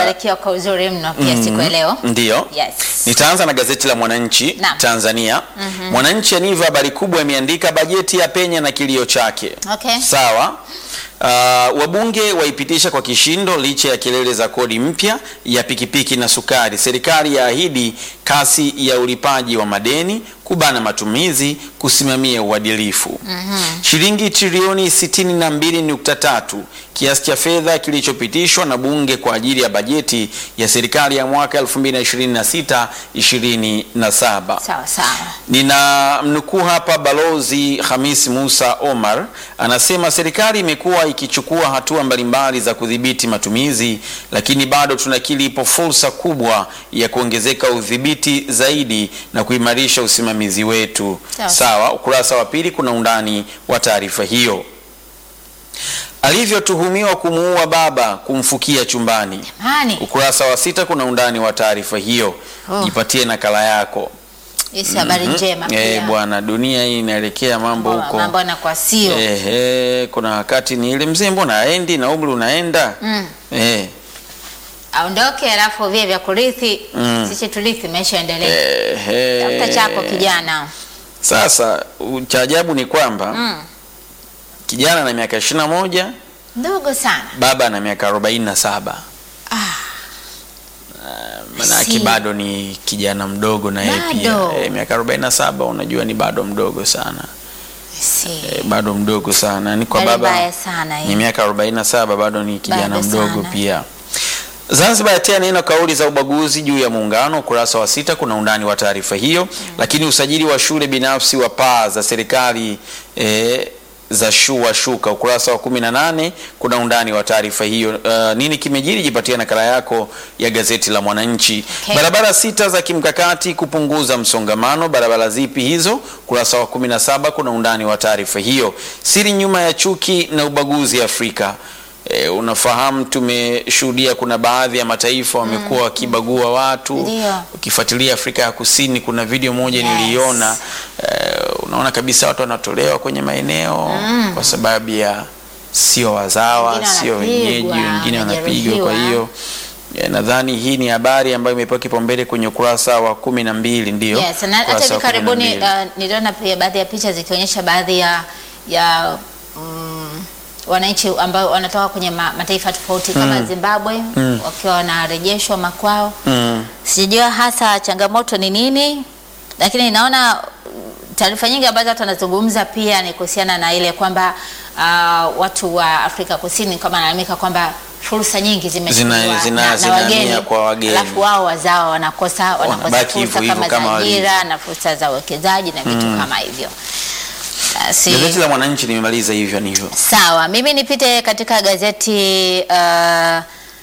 umebarikiwa kwa uzuri mno pia siku ya leo. Ndiyo. Yes. Nitaanza na gazeti la Mwananchi Naam. Tanzania. Mwananchi aniva habari kubwa imeandika bajeti ya penya na kilio chake. Okay. Sawa. Uh, wabunge waipitisha kwa kishindo licha ya kelele za kodi mpya ya pikipiki na sukari. Serikali yaahidi kasi ya ulipaji wa madeni, kubana matumizi, kusimamia uadilifu. Shilingi trilioni 62.3 kiasi cha fedha kilichopitishwa na bunge kwa ajili ya bajeti ya serikali ya mwaka 2026 27. Sawa sawa. Nina mnukuu hapa Balozi Hamis Musa Omar anasema serikali imekuwa ikichukua hatua mbalimbali za kudhibiti matumizi, lakini bado tunakiri ipo fursa kubwa ya kuongezeka udhibiti zaidi na kuimarisha usimamizi wetu. Sawa. Sawa, ukurasa wa pili kuna undani wa taarifa hiyo. Alivyotuhumiwa kumuua baba kumfukia chumbani. Hani, Ukurasa wa sita kuna undani wa taarifa hiyo. Oh. Jipatie nakala yako. hii si habari njema Eh, pia. bwana, dunia hii inaelekea mambo Mambo- huko. Mambo yanakuwa sio. Ehe, kuna wakati ni ile mzee, mbona aendi na umri unaenda Mm. eh, Aondoke alafu vile vya kurithi Mm. sisi turithi maisha endelee. ehe. Tafuta chako kijana. Sasa u- cha ajabu ni kwamba Mm. kijana na miaka ishirini na moja Ndogo sana. baba na miaka arobaini na saba Ah, manake see. bado ni kijana mdogo na yeye pia Bado. eh, miaka arobaini na saba unajua ni bado mdogo sana si. eh, bado mdogo sana ni kwa Hali baba mbaya sana hii. ni miaka 47 bado ni kijana Bado mdogo sana. pia. Zanzibar yatia neno kauli za ubaguzi juu ya muungano. Ukurasa wa sita kuna undani wa taarifa hiyo. Lakini usajili wa shule binafsi wa paa za serikali eh, za shua shuka. Ukurasa wa 18 kuna undani wa taarifa hiyo. Uh, nini kimejiri? Jipatia nakala yako ya gazeti la Mwananchi. Okay. Barabara sita za kimkakati kupunguza msongamano. Barabara zipi hizo? Ukurasa wa 17 kuna undani wa taarifa hiyo. Siri nyuma ya chuki na ubaguzi Afrika. E, unafahamu tumeshuhudia kuna baadhi ya mataifa wamekuwa wakibagua watu. Ndio. Ukifuatilia Afrika ya Kusini kuna video moja Yes. niliiona, e, unaona kabisa watu wanatolewa kwenye maeneo kwa sababu ya sio wazawa, Wengine sio wanapigwa, wenyeji, wengine wanapigwa. Kwa wanajeruhiwa. hiyo e, nadhani hii ni habari ambayo imepewa kipaumbele kwenye ukurasa wa kumi na mbili ndio Yes, na hata ukurasa hivi wa kumi na karibuni mbili. uh, niliona pia baadhi ya picha zikionyesha baadhi ya ya mm, wananchi ambao wanatoka kwenye ma, mataifa tofauti kama Zimbabwe wakiwa wanarejeshwa makwao. Mm. Sijajua hasa changamoto ni nini, lakini naona uh, taarifa nyingi ambazo watu wanazungumza pia ni kuhusiana na ile kwamba uh, watu wa Afrika Kusini kama wanalalamika kwamba fursa nyingi zimechukuliwa Zina- zina- na, na zinahamia wageni, kwa wageni. alafu wao wazao wanakosa wanakosa Wanabaki hivyo fursa hivyo kama kama za ajira walivyo. na fursa za uwekezaji na vitu kama hivyo. Basi, Gazeti la Mwananchi nimemaliza hivyo ni hivyo. Sawa, mimi nipite katika gazeti uh,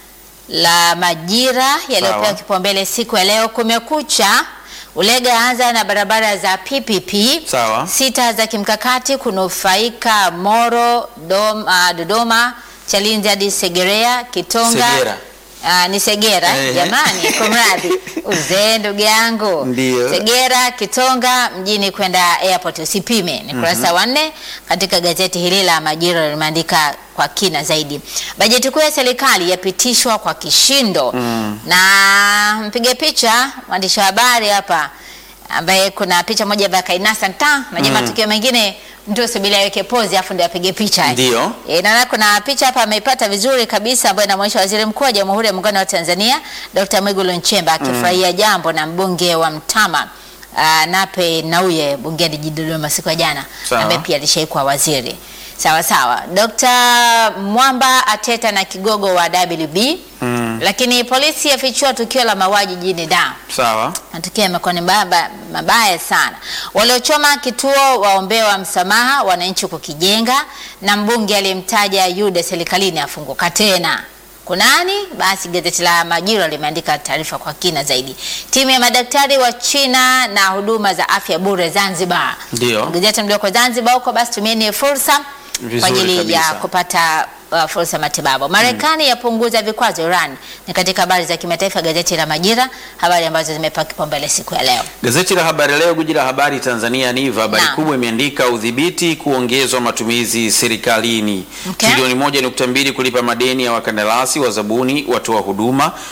la Majira yaliyopewa Sawa. kipaumbele siku ya leo. Kumekucha, Ulega anza na barabara za PPP Sawa. sita za kimkakati kunufaika Moro, Dom, uh, Dodoma, Chalinze hadi Segerea, Kitonga Segera. Ah, ni Segera Ehe. jamani, kumradhi uzee ndugu yangu. Ndio. Segera Kitonga mjini kwenda airport usipime. Ni kurasa wa nne katika gazeti hili la Majira limeandika kwa kina zaidi. Bajeti kuu ya serikali yapitishwa kwa kishindo na mpiga picha mwandishi wa habari hapa ambaye kuna picha moja ya kainasa ta na jamaa matukio mengine mtu usubiri aweke pose afu ndio apige picha. Ndio. E, naona kuna picha hapa ameipata vizuri kabisa ambayo inamwonyesha Waziri Mkuu wa Jamhuri ya Muungano wa Tanzania Dr. Mwigulu Nchemba akifurahia jambo na mbunge wa Mtama uh, Nape Nnauye bungeni jijini Dodoma siku ya jana Sawa. ambaye pia alishaikuwa waziri. Sawa sawa. Dr. Mwamba ateta na kigogo wa WB. Mm. Lakini polisi yafichua tukio la mauaji jijini Dar. Sawa. Matukio yamekuwa ni mabaya, mabaya sana. Waliochoma kituo waombewa msamaha, wananchi kukijenga, na mbunge aliyemtaja Yuda serikalini afunguka tena. Kunani? Basi gazeti la Majira limeandika taarifa kwa kina zaidi. Timu ya madaktari wa China na huduma za afya bure Zanzibar. Ndio. Gazeti mlioko Zanzibar huko, basi tumieni fursa kwa Vizuri ajili ya kabisa. kupata uh, fursa ya matibabu. Marekani yapunguza vikwazo Iran. Ni katika habari za kimataifa, gazeti la Majira, habari ambazo zimepewa kipaumbele siku ya leo. Gazeti la Habari Leo, guji la habari Tanzania Niva, habari Naam. kubwa imeandika udhibiti kuongezwa matumizi serikalini, Okay. trilioni moja nukta mbili kulipa madeni ya wakandarasi, wazabuni, watoa huduma,